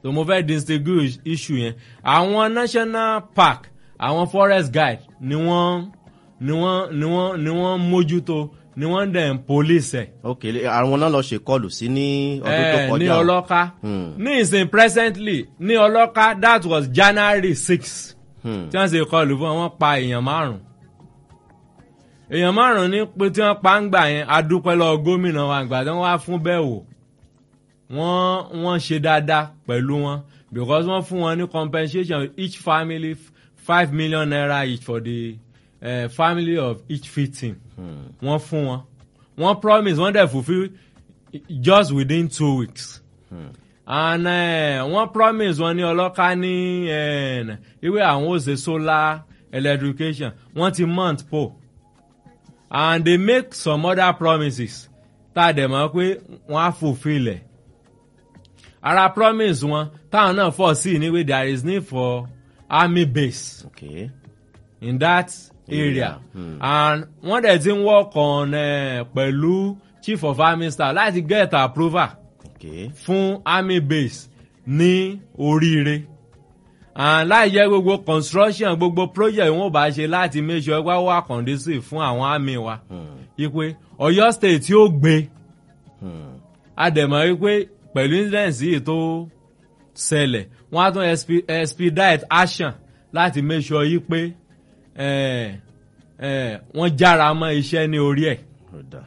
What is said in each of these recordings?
tó mo fẹ́ distinguish issue yẹn àwọn national park àwọn forest guide ni wọ́n ni wọ́n ni wọ́n ni wọ́n mójútó ni wọ́n dẹ̀ ń police ẹ̀ ok àwọn náà lọ ṣèkọlù sí ní ọdún tó Eh, ní kọjá ọlọ́ká Hmm. ní ìsìn presently ní ọlọ́ká that was january six Hmm. tí wọ́n ṣe kọlù fún wọn wọ́n pa èèyàn márùn èèyàn márùn ní pé tí wọ́n pa ń gbà yẹn adúpẹ́ lọ gómìnà wa àgbà tí wọ́n wá fún bẹ́ẹ̀ wò wọ́n wọ́n ṣe dáadáa pẹ̀lú wọn because wọ́n fún wọn ní compensation each family f- five million naira each for the uh, family of each victim wọ́n fún wọn wọ́n promise wọ́n dẹ̀ fulfil just within two weeks and uh, wọ́n promise wọn ní ọlọ́ka ní eh, ìwé àwọn ó ṣe solar electrification wọ́n ti mount po and they make some other promises tá a dẹ̀ mọ̀ pé wọ́n á fulfil ẹ̀ ara promise wọn táwọn náà fọ̀ sí ní wí there is need for army base ok in that area Area, hmm. and wọ́n dẹ̀ ti ń work on uh, pẹ̀lú chief of army staff láti get approval ok fún army base ní oríire and láì jẹ́ gbogbo construction gbogbo project wọn ò bá ṣe láti make sure wá wà conducive fún àwọn army wa ipe Ọ̀yọ́ state yóò gbé àdèmọ̀ wípé pẹ̀lú incident yìí tó ṣẹlẹ̀ wọ́n á tún expe- expedite action láti make sure yìí pé eh, eh, wọ́n jára mọ́ iṣẹ́ ní orí ẹ̀ ọ̀dà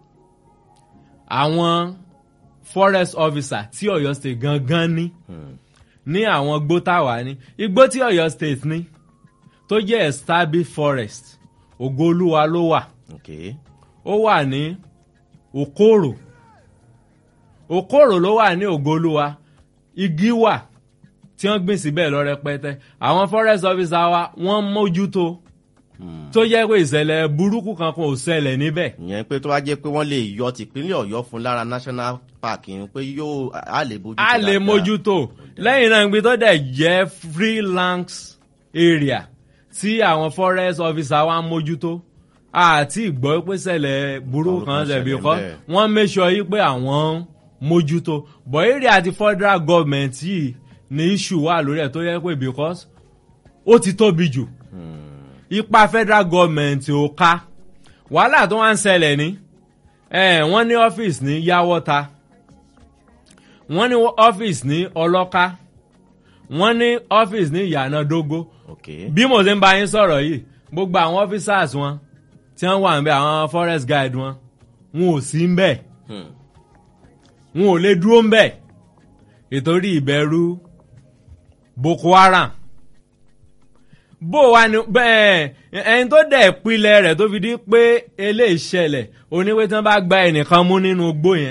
àwọn forest officer tí Ọ̀yọ́ state gangan ní ní àwọn igbó táwa ní igbó tí Ọ̀yọ́ state ní tó jẹ́ established forest Ògoolúwa ló wà ok ó wà ní Òkòrò Òkòrò ló wà ní Ògoolúwa igi wà tí wọ́n gbìn síbẹ̀ lọ rẹpẹtẹ àwọn forest officer wa wọ́n mójútó tó jẹ́ pé ìṣẹ̀lẹ̀ burúkú kankan ò ṣẹlẹ̀ níbẹ̀ ìyẹn pé tó bá jẹ́ pé wọ́n lè yọ tìpínlẹ̀ ọ̀yọ́ fún lára national park yẹn pé yóò á lè bójú a lè mójútó lẹ́yìn náà ibi tó dẹ̀ jẹ́ freelance area tí àwọn forest officer wa ń mójútó àti ìgbọ́ pé ṣẹlẹ̀ burúkú kan Burúkú ṣẹ̀ bí ṣẹlẹ̀ kọ́ ńbẹ̀. wọ́n make sure yí pé àwọn ń mójútó but area àti federal government yìí ní issue wà lórí ẹ̀ tó yẹ pé because ó ti tóbi jù ipa federal government ò ká wàhálà tó wá ń ṣẹlẹ̀ ní eh, wọ́n ní ọ́fíìsì ní yáwọ́ta wọ́n ní ọ́fíìsì ní ọlọ́ká wọ́n ní ọ́fíìsì ní ìyànàdógó ok bí mo ṣe ń bá yín sọ̀rọ̀ yìí gbogbo àwọn officers wọn tí wọ́n wà ń bẹ àwọn forest guide wọn wọn ò sí ń bẹ̀ Hmm. wọn ò lè dúró ń bẹ̀ ìtorí ìbẹ̀rù Boko Haram bó wa ni bẹ́ẹ̀ ẹni tó dẹ̀ pilẹ̀ rẹ̀ tó fi di pé eléyìí ṣẹlẹ̀ oníwé tí wọ́n bá gba ẹnìkan mú nínú igbó yẹn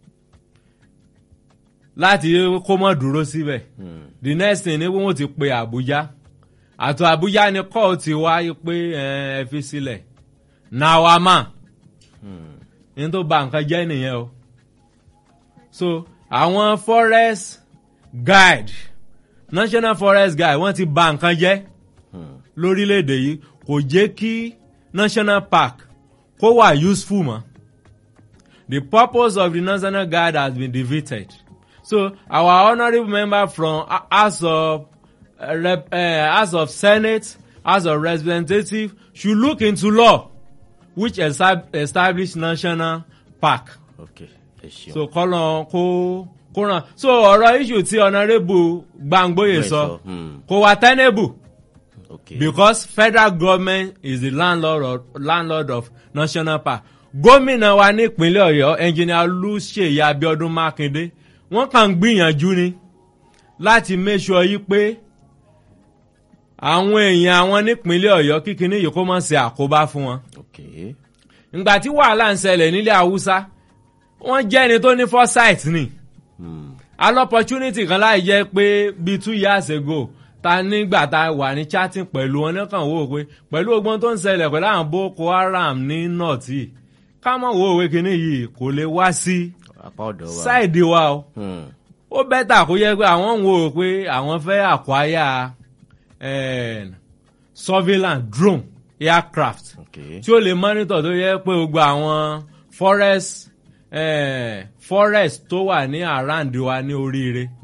láti kó mọ́ dúró síbẹ̀ the next thing ni wọ́n ti pe Àbújá àtò Àbújá ni kọ́ ti wáyé pé ẹ ẹ fi sílẹ̀ nawama ní tó ba nǹkan jẹ́ nìyẹn o so àwọn forest guide national forest guide wọ́n ti ba nǹkan jẹ́ lórílẹ̀‐èdè yìí kò jẹ́ kí national park kó wà useful mọ́ the purpose of the national guard has been defeated so our honourable member from uh, house of uh, rep uh, house of senate house of representatives should look into law which estab establish national park ok ẹ ṣeun so kọ́lọ̀ kó kó ràn so ọ̀rọ̀ issue tí honourable Gbàngbóyè Bẹ́ẹ̀ sọ sọ, hmm. kò wà tenable ok because federal government is the landlord of, landlord of national park gómìnà wa nípínlẹ̀ ọ̀yọ́ engineer olùṣèyí abiodun makinde wọ́n kàn ń gbìyànjú ni láti make sure yí pé àwọn èèyàn àwọn nípínlẹ̀ ọ̀yọ́ kíkiní yìí kó má ṣe àkóbá fún wọn ok ìgbà tí wàhálà ń ṣẹlẹ̀ nílẹ̀ haúsá wọ́n jẹ́ ẹni tó ní foresight ni Hmm. al opportunity kan láì jẹ́ pé bíi two years ago ta nígbà tá a wà ní chatting pẹ̀lú wọn nìkan wò ó pé pẹ̀lú ogbon tó ń ṣẹlẹ̀ pẹ̀lú àwọn boko haram ní north yìí ká mọ̀ wò ó pé kinní yìí kò lè wá sí apá ọ̀dọ̀ wa sáìdì wa o Hmm. ó bẹ́tà kó yẹ pé àwọn ń wò ó pé àwọn fẹ́ àkwáyà surveillance drone aircraft ok tí ó lè monitor tó yẹ pé gbogbo àwọn forest eh, forest tó wà ní around wa ní oríire